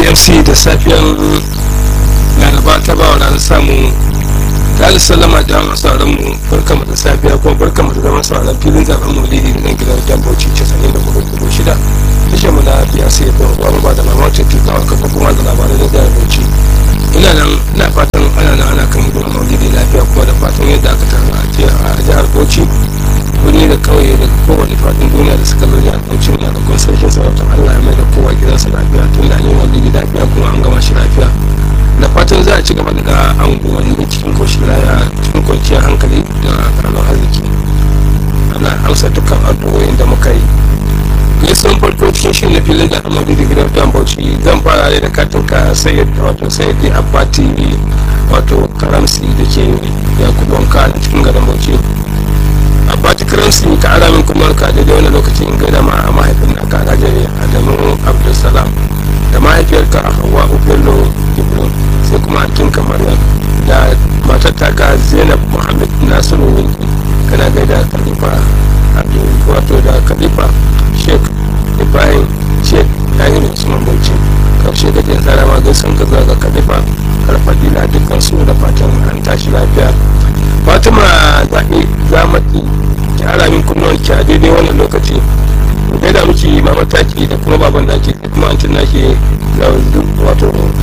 bmc da safiyan laraba ta ba wa ranar samu ta salama da masu mu barkama da safiya kuma barkama da zama sauran filin zaben maulidi da nan gidan jan bauchi casa'in da hudu dubu shida tashar mu na biya sai don ruwa ba da mamacin tukawa kafa kuma da labarai da jihar bauchi ina nan ina fatan ana nan ana kan gudun maulidi lafiya kuma da fatan yadda aka tara a jihar bauchi wani da kauye da kowane fadin duniya da suka zo jihar bauchi na da kun sarkin sarautar allah ya mai da kowa gidansa lafiya tun da an yi maulidi lafiya kuma an gama shi lafiya da fatan za a ci gaba da anguwanni cikin koshin laya cikin kwanciyar hankali da karamar arziki ana amsa dukkan addu'o'in da muka yi gaisuwan farko cikin shi na filin da amadu da gidan dan bauchi zan fara ne da katin ka sayyid wato sayyid abati wato karamsi da ke ya kubonka da cikin gadon bauchi abati karamsi ka ara min kuma ka da wani lokacin gaida ma a mahaifin na ka rajare adamu abdulsalam da mahaifiyarka hawa ubello ibrahim sai kuma akin kamar da matar ta ga zainab muhammad nasiru winki kana gaida khalifa wato da khalifa sheikh ibrahim sheikh yayin usman bauchi karshe da jin tsara ma gaisan ka zaga khalifa karfadila dukkan su da fatan an tashi lafiya fatima zaɓe zamaki ki ara min kunnuwanki a daidai wannan lokaci gaida miki ma mataki da kuma baban naki da kuma antin naki wato